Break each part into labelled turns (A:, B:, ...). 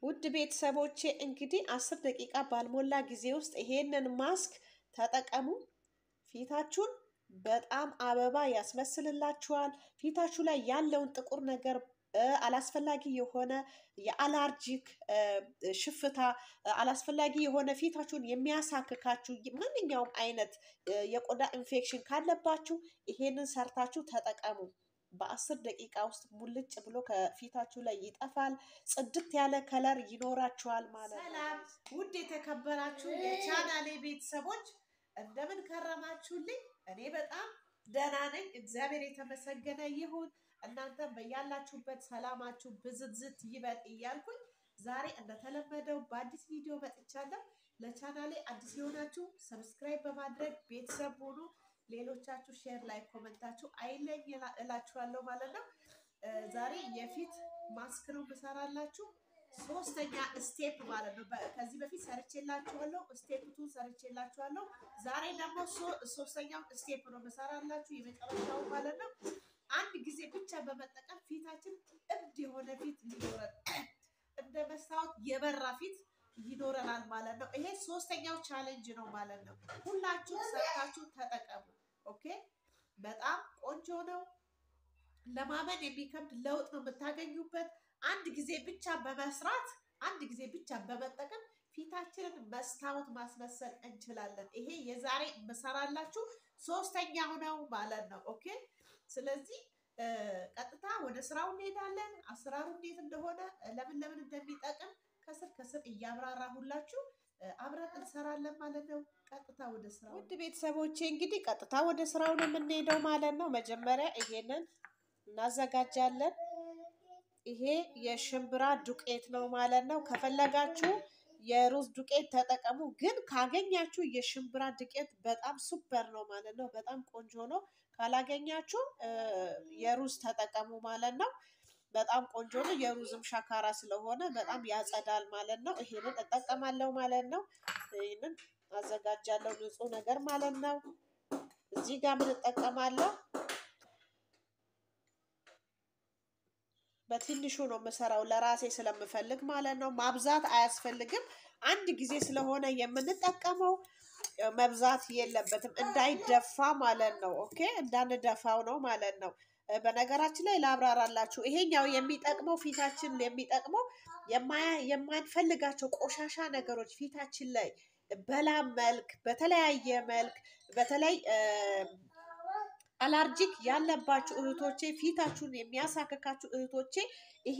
A: ውድ ቤተሰቦቼ እንግዲህ አስር ደቂቃ ባልሞላ ጊዜ ውስጥ ይሄንን ማስክ ተጠቀሙ። ፊታችሁን በጣም አበባ ያስመስልላችኋል። ፊታችሁ ላይ ያለውን ጥቁር ነገር አላስፈላጊ የሆነ የአላርጂክ ሽፍታ፣ አላስፈላጊ የሆነ ፊታችሁን የሚያሳክካችሁ ማንኛውም አይነት የቆዳ ኢንፌክሽን ካለባችሁ ይሄንን ሰርታችሁ ተጠቀሙ። በአስር ደቂቃ ውስጥ ሙልጭ ብሎ ከፊታችሁ ላይ ይጠፋል። ጽድት ያለ ከለር ይኖራችኋል ማለት ነው። ሰላም ውድ የተከበራችሁ የቻናሌ ቤተሰቦች እንደምን ከረማችሁልኝ? እኔ በጣም ደህና ነኝ። እግዚአብሔር የተመሰገነ ይሁን። እናንተም በያላችሁበት ሰላማችሁ ብዝዝት ይበል እያልኩኝ ዛሬ እንደተለመደው በአዲስ ቪዲዮ መጥቻለሁ። ለቻናሌ አዲስ የሆናችሁ ሰብስክራይብ በማድረግ ቤተሰብ ሆኑ። ሌሎቻችሁ ሼር ላይ ኮመንታችሁ አይለኝ እላችኋለሁ ማለት ነው። ዛሬ የፊት ማስክ ነው ምሰራላችሁ። ሶስተኛ ስቴፕ ማለት ነው። ከዚህ በፊት ሰርቼላችኋለሁ፣ ስቴፕ ቱ ሰርቼላችኋለሁ። ዛሬ ደግሞ ሶስተኛው ስቴፕ ነው ምሰራላችሁ፣ የመጨረሻው ማለት ነው። አንድ ጊዜ ብቻ በመጠቀም ፊታችን እብድ የሆነ ፊት ሊኖረን እንደ መስታወት የበራ ፊት ይኖረናል ማለት ነው። ይሄ ሶስተኛው ቻሌንጅ ነው ማለት ነው። ሁላችሁ ሰርታችሁ ተጠቀሙ። ኦኬ፣ በጣም ቆንጆ ነው። ለማመን የሚከብድ ለውጥ ነው የምታገኙበት። አንድ ጊዜ ብቻ በመስራት አንድ ጊዜ ብቻ በመጠቀም ፊታችንን መስታወት ማስመሰል እንችላለን። ይሄ የዛሬ የምሰራላችሁ ሶስተኛው ነው ማለት ነው። ኦኬ፣ ስለዚህ ቀጥታ ወደ ስራው እንሄዳለን። አሰራሩ እንዴት እንደሆነ ለምን ለምን እንደሚጠቅም ከስር ከስር እያብራራሁላችሁ አብረን እንሰራለን ማለት ነው። ቀጥታ ወደ ስራው። ውድ ቤተሰቦቼ እንግዲህ ቀጥታ ወደ ስራው ነው የምንሄደው ማለት ነው። መጀመሪያ ይሄንን እናዘጋጃለን። ይሄ የሽምብራ ዱቄት ነው ማለት ነው። ከፈለጋችሁ የሩዝ ዱቄት ተጠቀሙ፣ ግን ካገኛችሁ የሽምብራ ዱቄት በጣም ሱፐር ነው ማለት ነው። በጣም ቆንጆ ነው። ካላገኛችሁ የሩዝ ተጠቀሙ ማለት ነው። በጣም ቆንጆ ነው። የሩዝም ሻካራ ስለሆነ በጣም ያጸዳል ማለት ነው። ይሄንን እጠቀማለሁ ማለት ነው። ይሄንን አዘጋጃለሁ ንጹህ ነገር ማለት ነው። እዚህ ጋር ምን እጠቀማለሁ? በትንሹ ነው የምሰራው ለራሴ ስለምፈልግ ማለት ነው። ማብዛት አያስፈልግም። አንድ ጊዜ ስለሆነ የምንጠቀመው መብዛት የለበትም እንዳይደፋ ማለት ነው። ኦኬ እንዳንደፋው ነው ማለት ነው። በነገራችን ላይ ላብራራላችሁ። ይሄኛው የሚጠቅመው ፊታችን የሚጠቅመው የማንፈልጋቸው ቆሻሻ ነገሮች ፊታችን ላይ በላብ መልክ፣ በተለያየ መልክ በተለይ አላርጂክ ያለባችሁ እህቶቼ፣ ፊታችሁን የሚያሳክካችሁ እህቶቼ ይሄ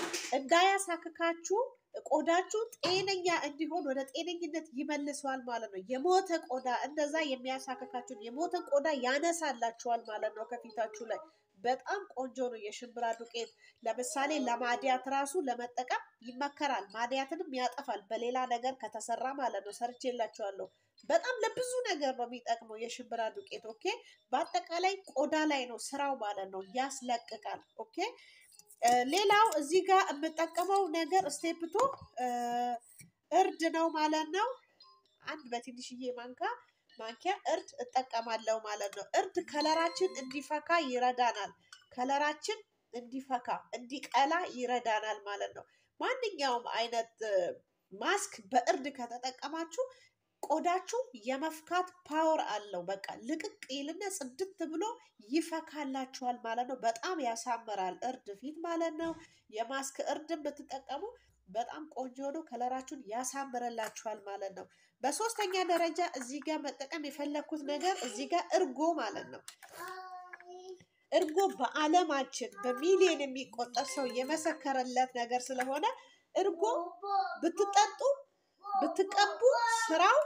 A: እንዳያሳክካችሁ ቆዳችሁ ጤነኛ እንዲሆን ወደ ጤነኝነት ይመልሰዋል ማለት ነው። የሞተ ቆዳ እንደዛ የሚያሳክካችሁን የሞተን ቆዳ ያነሳላችኋል ማለት ነው ከፊታችሁ ላይ በጣም ቆንጆ ነው። የሽምብራ ዱቄት ለምሳሌ ለማዲያት ራሱ ለመጠቀም ይመከራል። ማዲያትንም ያጠፋል በሌላ ነገር ከተሰራ ማለት ነው። ሰርቼላችኋለሁ። በጣም ለብዙ ነገር ነው የሚጠቅመው የሽምብራ ዱቄት። ኦኬ፣ በአጠቃላይ ቆዳ ላይ ነው ስራው ማለት ነው። ያስለቅቃል። ኦኬ። ሌላው እዚህ ጋር የምጠቀመው ነገር ስቴፕቶ እርድ ነው ማለት ነው። አንድ በትንሽዬ ማንካ ማንኪያ እርድ እጠቀማለሁ ማለት ነው። እርድ ከለራችን እንዲፈካ ይረዳናል። ከለራችን እንዲፈካ እንዲቀላ ይረዳናል ማለት ነው። ማንኛውም አይነት ማስክ በእርድ ከተጠቀማችሁ ቆዳችሁ የመፍካት ፓወር አለው። በቃ ልቅቅ ይልና ጽድት ብሎ ይፈካላችኋል ማለት ነው። በጣም ያሳምራል እርድ ፊት ማለት ነው። የማስክ እርድን ብትጠቀሙ በጣም ቆንጆ ነው። ከለራችሁን ያሳምርላችኋል ማለት ነው። በሶስተኛ ደረጃ እዚህ ጋር መጠቀም የፈለግኩት ነገር እዚህ ጋር እርጎ ማለት ነው። እርጎ በዓለማችን በሚሊዮን የሚቆጠር ሰው የመሰከረለት ነገር ስለሆነ እርጎ ብትጠጡ ብትቀቡ ስራው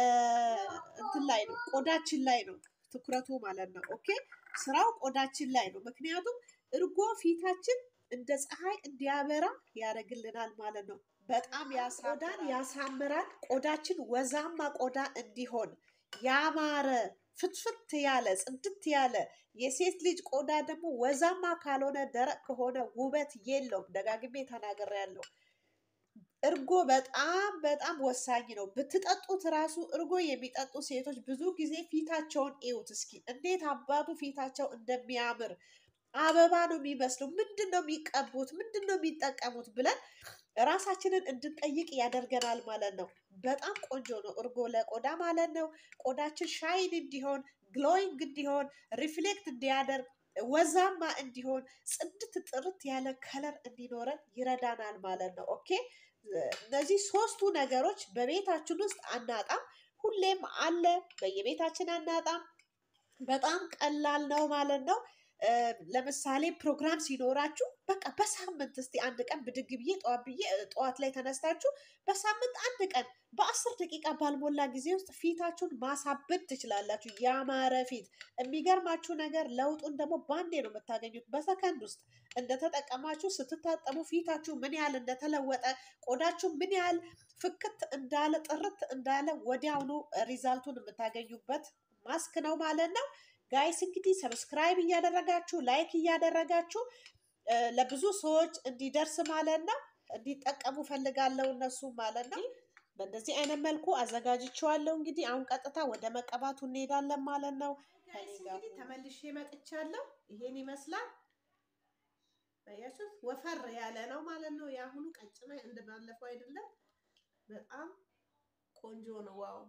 A: እንትን ላይ ነው፣ ቆዳችን ላይ ነው ትኩረቱ ማለት ነው። ኦኬ ስራው ቆዳችን ላይ ነው። ምክንያቱም እርጎ ፊታችን እንደ ፀሐይ እንዲያበራ ያደርግልናል ማለት ነው። በጣም ቆዳን ያሳምራል። ቆዳችን ወዛማ ቆዳ እንዲሆን ያማረ ፍትፍት ያለ ጽድት ያለ የሴት ልጅ ቆዳ ደግሞ ወዛማ ካልሆነ ደረቅ ከሆነ ውበት የለውም። ደጋግሜ ተናግሬያለሁ። እርጎ በጣም በጣም ወሳኝ ነው። ብትጠጡት ራሱ እርጎ የሚጠጡ ሴቶች ብዙ ጊዜ ፊታቸውን እዩት እስኪ እንዴት አባቱ ፊታቸው እንደሚያምር አበባ ነው የሚመስለው። ምንድን ነው የሚቀቡት? ምንድን ነው የሚጠቀሙት ብለን ራሳችንን እንድንጠይቅ ያደርገናል ማለት ነው። በጣም ቆንጆ ነው እርጎ ለቆዳ ማለት ነው። ቆዳችን ሻይን እንዲሆን፣ ግሎይንግ እንዲሆን፣ ሪፍሌክት እንዲያደርግ፣ ወዛማ እንዲሆን፣ ጽድት ጥርት ያለ ከለር እንዲኖረን ይረዳናል ማለት ነው። ኦኬ እነዚህ ሶስቱ ነገሮች በቤታችን ውስጥ አናጣም። ሁሌም አለ፣ በየቤታችን አናጣም። በጣም ቀላል ነው ማለት ነው። ለምሳሌ ፕሮግራም ሲኖራችሁ በቃ በሳምንት እስቲ አንድ ቀን ብድግ ብዬ ጠዋት ብዬ ጠዋት ላይ ተነስታችሁ በሳምንት አንድ ቀን በአስር ደቂቃ ባልሞላ ጊዜ ውስጥ ፊታችሁን ማሳበድ ትችላላችሁ። ያማረ ፊት። የሚገርማችሁ ነገር ለውጡን ደግሞ ባንዴ ነው የምታገኙት፣ በሰከንድ ውስጥ እንደተጠቀማችሁ ስትታጠቡ ፊታችሁ ምን ያህል እንደተለወጠ፣ ቆዳችሁ ምን ያህል ፍክት እንዳለ ጥርት እንዳለ ወዲያውኑ ሪዛልቱን የምታገኙበት ማስክ ነው ማለት ነው። ጋይስ እንግዲህ ሰብስክራይብ እያደረጋችሁ ላይክ እያደረጋችሁ ለብዙ ሰዎች እንዲደርስ ማለት ነው እንዲጠቀሙ ፈልጋለሁ እነሱ ማለት ነው። በእንደዚህ አይነት መልኩ አዘጋጅቼዋለሁ። እንግዲህ አሁን ቀጥታ ወደ መቀባቱ እንሄዳለን ማለት ነው። እንግዲህ ተመልሼ መጥቻለሁ። ይሄን ይመስላል። ያችሁት ወፈር ያለ ነው ማለት ነው። የአሁኑ ቀጭነ እንደባለፈው አይደለም። በጣም ቆንጆ ነው። ዋው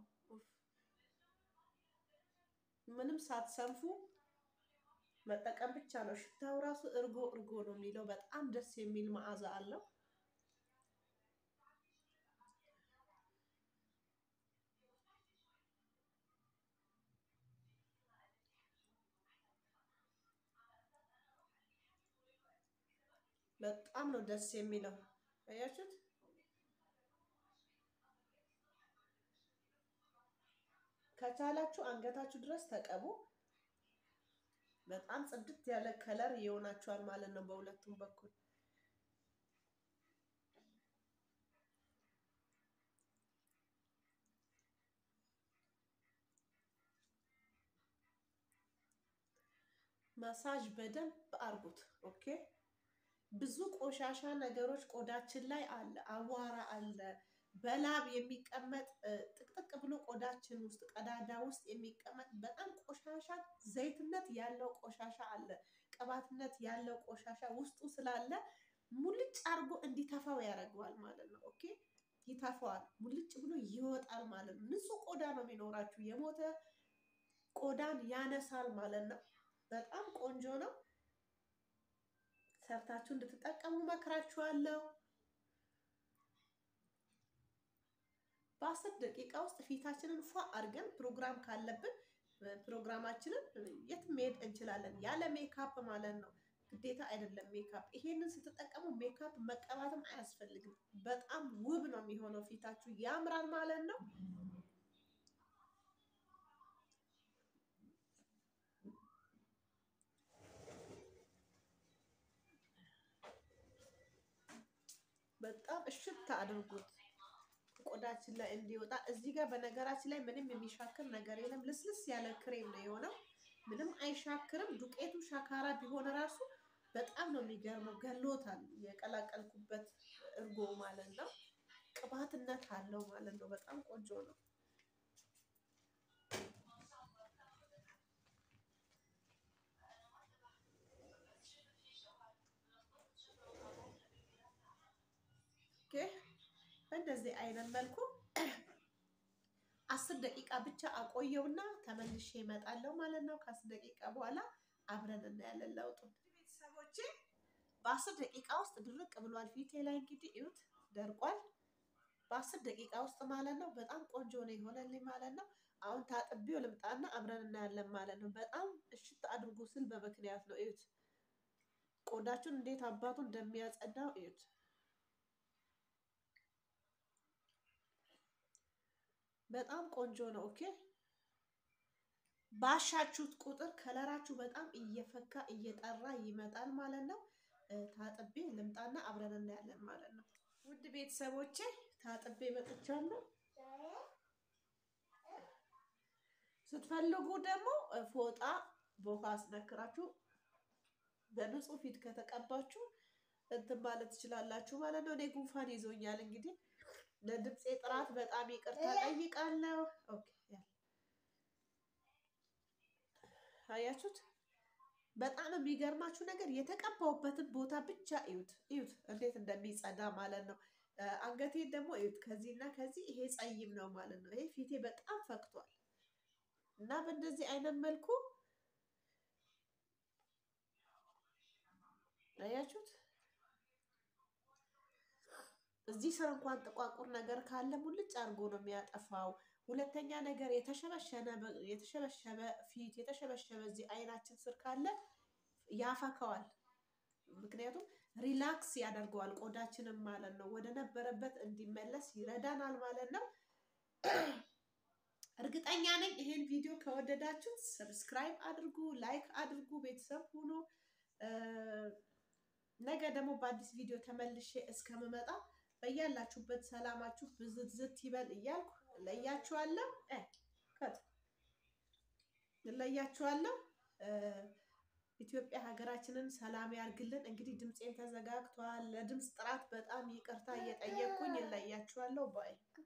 A: ምንም ሳትሰንፉ መጠቀም ብቻ ነው። ሽታው ራሱ እርጎ እርጎ ነው የሚለው በጣም ደስ የሚል መዓዛ አለው። በጣም ነው ደስ የሚለው አያችሁት። ከቻላችሁ አንገታችሁ ድረስ ተቀቡ። በጣም ጽድት ያለ ከለር ይሆናችኋል ማለት ነው በሁለቱም በኩል። ማሳጅ በደንብ አርጉት። ኦኬ። ብዙ ቆሻሻ ነገሮች ቆዳችን ላይ አለ፣ አቧራ አለ በላብ የሚቀመጥ ጥቅጥቅ ብሎ ቆዳችን ውስጥ ቀዳዳ ውስጥ የሚቀመጥ በጣም ቆሻሻ ዘይትነት ያለው ቆሻሻ አለ። ቅባትነት ያለው ቆሻሻ ውስጡ ስላለ ሙልጭ አድርጎ እንዲተፋው ያደርገዋል ማለት ነው። ኦኬ ይተፋዋል፣ ሙልጭ ብሎ ይወጣል ማለት ነው። ንጹህ ቆዳ ነው የሚኖራችሁ። የሞተ ቆዳን ያነሳል ማለት ነው። በጣም ቆንጆ ነው። ሰርታችሁ እንድትጠቀሙ መክራችኋለሁ። በአስር ደቂቃ ውስጥ ፊታችንን ፏ አድርገን ፕሮግራም ካለብን ፕሮግራማችንን የትም መሄድ እንችላለን። ያለ ሜካፕ ማለት ነው። ግዴታ አይደለም ሜካፕ። ይሄንን ስትጠቀሙ ሜካፕ መቀባትም አያስፈልግም። በጣም ውብ ነው የሚሆነው። ፊታችሁ ያምራል ማለት ነው። በጣም እሽት አድርጉት ቆዳችን ላይ እንዲወጣ። እዚህ ጋር በነገራችን ላይ ምንም የሚሻክር ነገር የለም። ልስልስ ያለ ክሬም ነው የሆነው። ምንም አይሻክርም። ዱቄቱ ሻካራ ቢሆን ራሱ በጣም ነው የሚገርመው። ገሎታል። የቀላቀልኩበት እርጎ ማለት ነው። ቅባትነት አለው ማለት ነው። በጣም ቆንጆ ነው። በእንደዚህ አይነት መልኩ አስር ደቂቃ ብቻ አቆየውና ተመልሼ እመጣለሁ ማለት ነው። ከአስር ደቂቃ በኋላ አብረን እናያለን ለውጡን። ቤተሰቦቼ በአስር ደቂቃ ውስጥ ድርቅ ብሏል ፊቴ ላይ እንግዲህ እዩት፣ ደርቋል። በአስር ደቂቃ ውስጥ ማለት ነው። በጣም ቆንጆ ነው የሆነልኝ ማለት ነው። አሁን ታጥቤው ልምጣና አብረን እናያለን ማለት ነው። በጣም እሽት አድርጎ ስል በምክንያት ነው። እዩት፣ ቆዳችሁን እንዴት አባቱ እንደሚያጸዳው እዩት። በጣም ቆንጆ ነው። ኦኬ ባሻችሁት ቁጥር ከለራችሁ በጣም እየፈካ እየጠራ ይመጣል ማለት ነው። ታጥቤ ልምጣና አብረን እናያለን ማለት ነው። ውድ ቤተሰቦቼ ታጥቤ መጥቻለሁ። ስትፈልጉ ደግሞ ፎጣ በውሃ አስነክራችሁ በንጹህ ፊት ከተቀባችሁ እንትን ማለት ትችላላችሁ ማለት ነው። እኔ ጉንፋን ይዞኛል እንግዲህ ለድምፄ ጥራት በጣም ይቅርታ ጠይቃለሁ። ኦኬ አያችሁት? በጣም የሚገርማችሁ ነገር የተቀባውበትን ቦታ ብቻ እዩት፣ እዩት እንዴት እንደሚጸዳ ማለት ነው። አንገቴን ደግሞ እዩት። ከዚህና ከዚህ ይሄ ጸይም ነው ማለት ነው። ይሄ ፊቴ በጣም ፈክቷል እና በእንደዚህ አይነት መልኩ አያችሁት። እዚህ ስር እንኳን ጥቋቁር ነገር ካለ ሙልጭ አድርጎ ነው የሚያጠፋው። ሁለተኛ ነገር የተሸበሸበ ፊት የተሸበሸበ እዚህ አይናችን ስር ካለ ያፈከዋል። ምክንያቱም ሪላክስ ያደርገዋል ቆዳችንም ማለት ነው። ወደ ነበረበት እንዲመለስ ይረዳናል ማለት ነው። እርግጠኛ ነኝ ይሄን ቪዲዮ ከወደዳችሁ ሰብስክራይብ አድርጉ፣ ላይክ አድርጉ፣ ቤተሰብ ሁኑ። ነገ ደግሞ በአዲስ ቪዲዮ ተመልሼ እስከምመጣ በያላችሁበት ሰላማችሁ ብዝዝት ይበል እያልኩ እለያችኋለሁ እለያችኋለሁ። ኢትዮጵያ ሀገራችንን ሰላም ያርግልን። እንግዲህ ድምፄን ተዘጋግቷል። ለድምፅ ጥራት በጣም ይቅርታ እየጠየቅኩኝ እለያችኋለሁ ባይ